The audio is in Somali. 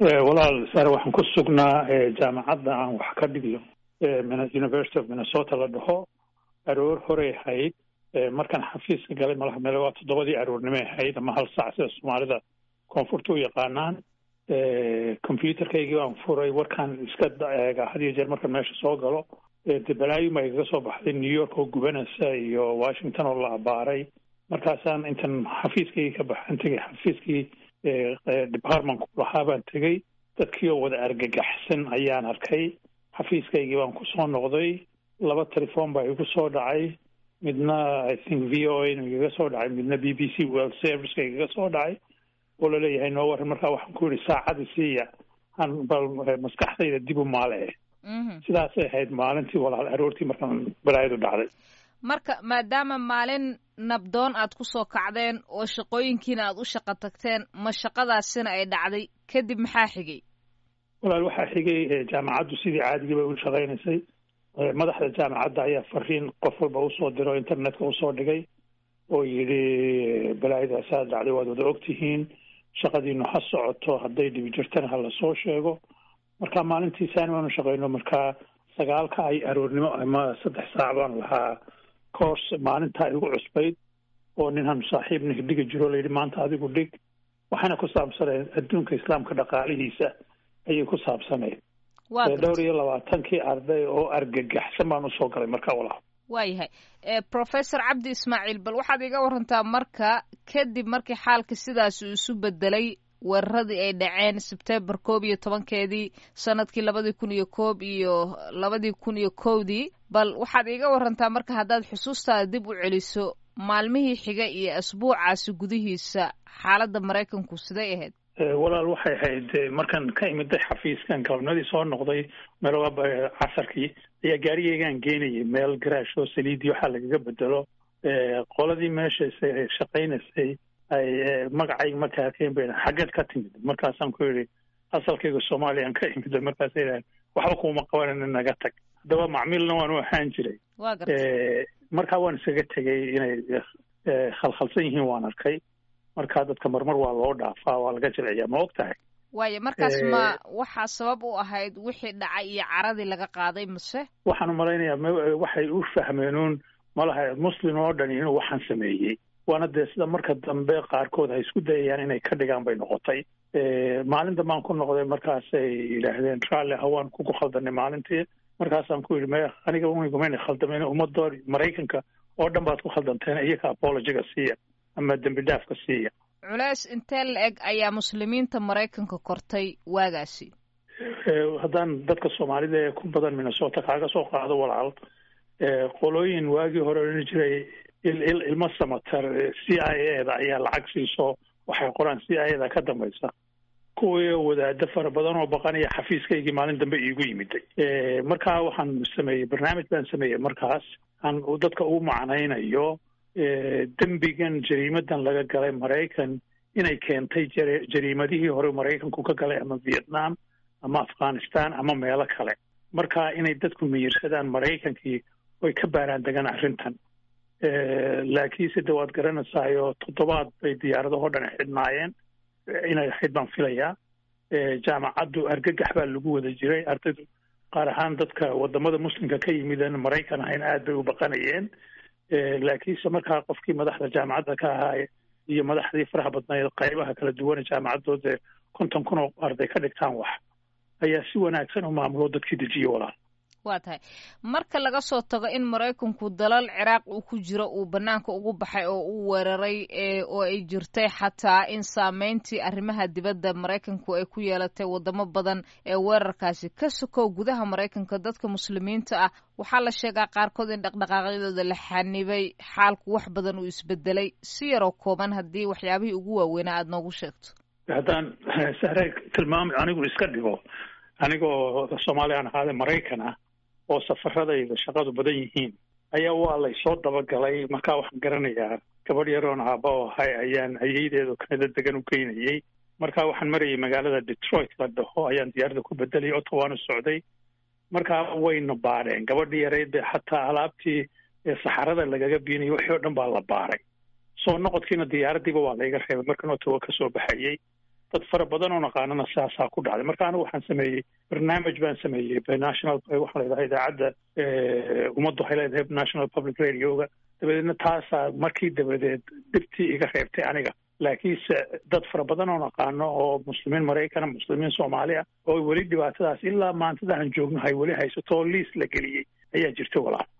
walaal sare waxaan ku sugnaa jaamacadda aan wax ka dhigiyo university of minnesota la dhaho aroor horey ahayd markaan xafiiska galay malaha meel waa toddobadii aroornimay ahayd ama hal saac sida soomaalida koonfurta u yaqaanaan computerkaygii baan furay warkaan iska eega had iyo jeer markaan meesha soo galo de balaayuma igaga soo baxday new york oo gubanaysa iyo washington oo la abaaray markaasaan intan xafiiskaygii ka baxaan tegay xafiiskii departmentku lahaa baan tegey dadkii oo wada argagaxsan ayaan arkay xafiiskaygii baan kusoo noqday laba telefoon baa igu soo dhacay midna i think v o a na igaga soo dhacay midna b b c world serviceka igaga soo dhacay oo laleeyahay noo waran markaa waxaan ku yidhi saacadii siiya han bal maskaxdayda dib u maale sidaasay ahayd maalintii walaal aroortii markaan balaayadu dhacday marka maadaama maalin nabdoon aad ku soo kacdeen oo shaqooyinkiina aad u shaqo tagteen ma shaqadaasina ay dhacday kadib maxaa xigay walaal waxaa xigay jaamacaddu sidii caadigii bay u shaqaynaysay madaxda jaamacadda ayaa fariin qof walba usoo diro internetka usoo dhigay oo yidhi balaayadaasaa dhacday waad wada ogtihiin shaqadiinu ha socoto hadday dhibi jirtana ha lasoo sheego marka maalintii saani baanu shaqayno markaa sagaalka ay aroornimo ama saddex saac baan lahaa course maalintaa igu cusbayd oo ninhan saaxiibna dhigi jiro layidhi maanta adigu dhig waxayna ku saabsanayd adduunka islaamka dhaqaalihiisa ayay ku saabsanayd dhowr iyo labaatankii arday oo argagaxsan baan usoo galay marka walaal waayahay professor cabdi ismaaciil bal waxaad iga warantaa marka kadib markii xaalka sidaas uu isu bedelay weeraradii ay dhaceen sebtembar koob iyo tobankeedii sanadkii labadii kun iyo koob iyo labadii kun iyo kowdii bal waxaad iga warantaa marka haddaad xusuustaada dib u celiso maalmihii xiga iyo asbuucaasi gudihiisa xaaladda maraykanku siday ahayd walaal waxay ahayd markaan ka imiday xafiiskan galabnadii soo noqday meelwa casarkii ayaa gaarigeygaan geenayay meel garaash oo saliidii waxaa lagaga bedelo qoladii meesha shaqaynaysay ay magacayga markaa arkeen bay xaggeed ka timid markaasaan ku yidhi asalkayga soomaaliyaan ka imid markaasa yidhahan waxba kuuma qabanan naga tag haddaba macmiilna waan u ahaan jiray markaa waan iskaga tegay inay khalkhalsan yihiin waan arkay markaa dadka marmar waa loo dhaafaa waa laga jilciyaa ma og tahay waayo markaas ma waxaa sabab u ahayd wixii dhacay iyo caradii laga qaaday mase waxaan u malaynayaa waxay u fahmeenuun malaha muslim oo dhan inuu waxaan sameeyey waana dee sida marka dambe qaarkood ay isku dayayaan inay ka dhigaan bay noqotay maalin dambaan ku noqday markaasay yidhaahdeen raalli hawaan kugu khaldanay maalintii markaasaan ku yidhi me aniga unigumayna khaldameen ummadoo maraykanka oo dhan baad ku khaldanteen iyaga apologiga siiya ama dembi dhaafka siiya culeys intee la eg ayaa muslimiinta maraykanka kortay waagaasi haddaan dadka soomaalida ee ku badan minnesota kaaga soo qaado walaal qolooyin waagii hore odhan jiray ilmo samatar c i a da ayaa lacag siiso waxay qoraan c i a da ka dambaysa kuwii wadaado fara badan oo baqanaya xafiiskaygii maalin dambe iigu yimiday markaa waxaan sameeyey barnaamij baan sameeyey markaas aan dadka ugu macnaynayo dembigan jariimadan laga galay maraykan inay keentay jariimadihii hore maraykanku ka galay ama vietnam ama afghanistan ama meelo kale marka inay dadku miyirsadaan maraykankii oy ka baaraan degaan arrintan laakiinse de waad garanaysaayoo toddobaad bay diyaaradahoo dhan xidhnaayeen inay ahayd baan filayaa jaamacaddu argagax baa lagu wada jiray ardaydu qaar ahaan dadka wadamada muslimka ka yimidan maraykan ahayn aad bay u baqanayeen laakiinse markaa qofkii madaxda jaamacadda ka ahaa iyo madaxdii faraha badnayd qaybaha kala duwane jaamacadooda konton kun oo arday ka dhigtaan wax ayaa si wanaagsan u maamulo dadkii dejiye walaal waa tahay marka laga soo tago in maraykanku dalal ciraaq uu ku jiro uu banaanka ugu baxay oo uu weeraray oo ay jirtay xataa in saameyntii arrimaha dibadda maraykanku ay ku yeelatay wadamo badan ee weerarkaasi ka sokow gudaha maraykanka dadka muslimiinta ah waxaa la sheegaa qaarkood in dhaqdhaqaaqyadooda la xanibay xaalku wax badan uu isbedelay si yaroo kooban haddii waxyaabihii ugu waaweynaa aada noogu sheegto haddaan sahre tilmaamay anigu iska dhigo anigoo soomaaliyan ahaade maraykan ah oo safaradayda shaqadu badan yihiin ayaa waa laysoo dabagalay markaa waxaan garanayaa gabadh yaroon aaba oo ahay ayaan ayeydeedu kanada degan u geynayey markaa waxaan marayay magaalada detroit la dhaho ayaan diyaaradda ku bedelay ottawaana socday markaa wayna baadheen gabadhii yareyd be xataa alaabtii saxarada lagaga biinayay wixii o dhan baa la baaray soo noqodkiina diyaaraddiiba waa layga reebay markan ottawa ka soo baxayey dad fara badan oo naqaanana saasaa ku dhacday marka anigu waxaan sameeyey barnaamij baan sameeyey national waxaa la yidhaha idaacadda ummaddu waxay leedahay national public radioga dabadeedna taasaa markii dabadeed dhibtii iga reebtay aniga laakiinse dad fara badan oo naqaano oo muslimiin maraykana muslimiin soomaaliya oo weli dhibaatadaas ilaa maantadahan joogno hay weli haysato oo liis la geliyey ayaa jirta walaal